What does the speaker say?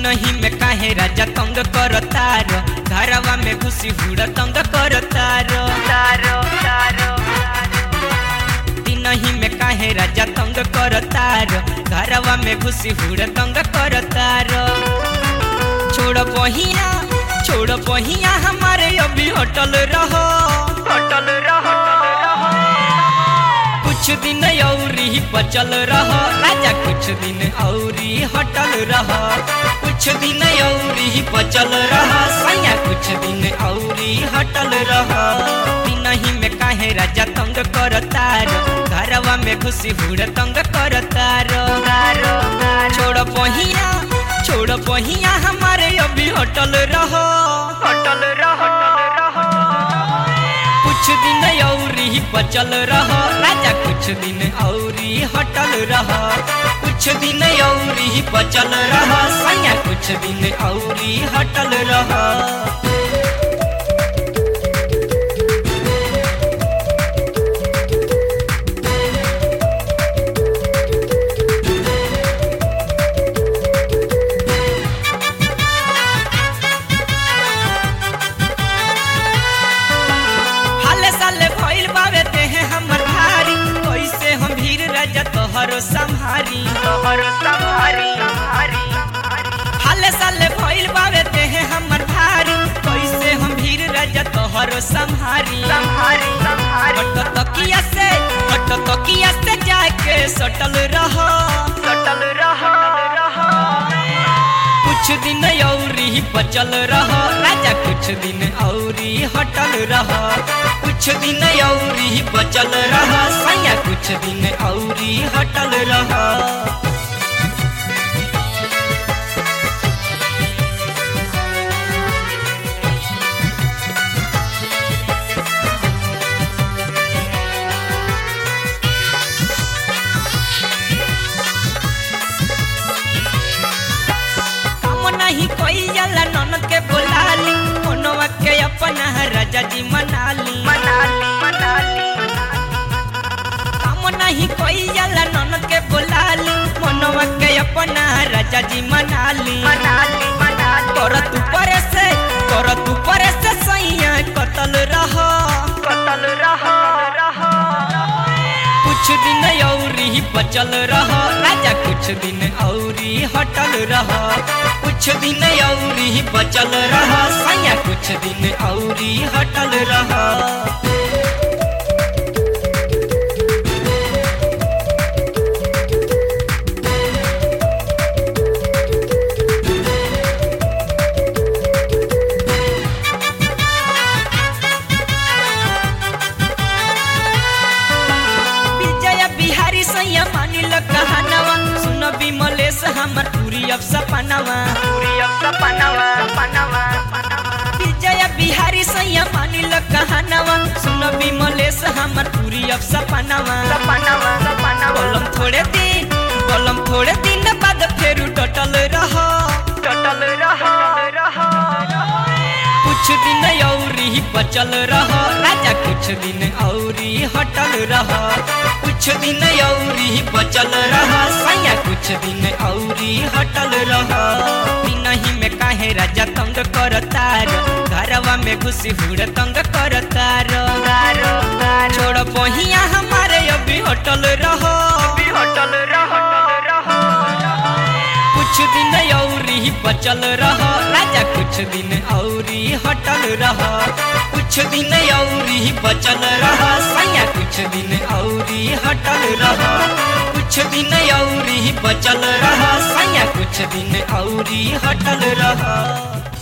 दिनही में काहे राजा तंग करतार घरवा में घुसी हुड़ तंग करतार तारो तारो दिनही में काहे राजा तंग करतार घरवा में घुसी हुड़ तंग करतार छोड़ बहिया छोड़ बहिया हमारे अभी होटल रहो होटल रहो कुछ दिन औरी बचल रह राजा कुछ दिन औरी हटल रह कुछ दिन औरी बचल रह सैया कुछ दिन औरी हटल रह दिनही में काहे राजा तंग करतार घरवा में घुसी हुड़ तंग करतार छोड़ बहिया छोड़ बहिया हमारे अभी होटल रहो होटल रहो कुछ दिन औरी बचल रह राजा कुछ दिन औरी हटल रह कुछ दिन औरी बचल रह सैया कुछ दिन औरी हटल रह हाले साले भइल बावे देहे हमर भारी कैसे हम भीर राजा तोहरो संहारी तोहरो संहारी हाले साले भइल बावे देहे हमर भारी कैसे हम भीर राजा तोहरो संहारी संहारी हट तकिया से हट तकिया से जाके सटल रह सटल रह कुछ दिन औरी बचल रह राजा कुछ दिन औरी हटल रह कुछ दिन औरी बचल रह सैया कुछ दिन औरी हटल रह काम नहीं कोई जाला ननद के बोलाली मनवा के अपना राजा जी मनाली मनाली मनाली काम नहीं कोई जाला ननद के बोलाली मनवा के अपना राजा जी मनाली मनाली मनाली कर तू परे से कर तू परे से सैया कतल रह कतल रह कुछ दिन औरी बचल रह राजा कुछ दिन औरी हटल रह कुछ दिन औरी बचल रह सैया कुछ दिन औरी हटल रह विजय बिहारी सैया मानिल कहानवा सुन विमलेश हमर पूरी अब सपनावा पूरी अब सपनावा सपनावा विजय बिहारी सैया मानिल कहानवा सुन विमलेश हमर पूरी अब सपनावा सपनावा सपनावा बोलम थोड़े दिन बोलम थोड़े दिन बाद फेरू टटल रह टटल रह कुछ दिन औरी बचल रह राजा कुछ दिन औरी हटल रह कुछ दिन औरी बचल रह सैया कुछ दिन औरी हटल रह दिनही में काहे राजा तंग करतार घरवा में घुसी हुड़ तंग करतार छोड़ बहिया हमारे अभी होटल रह होटल रह कुछ दिन औरी बचल रह राजा कुछ दिन औरी हटल रह कुछ दिन औरी बचल रह सैया कुछ दिन औरी हटल रह कुछ दिन औरी बचल रह सैया कुछ दिन औरी हटल रह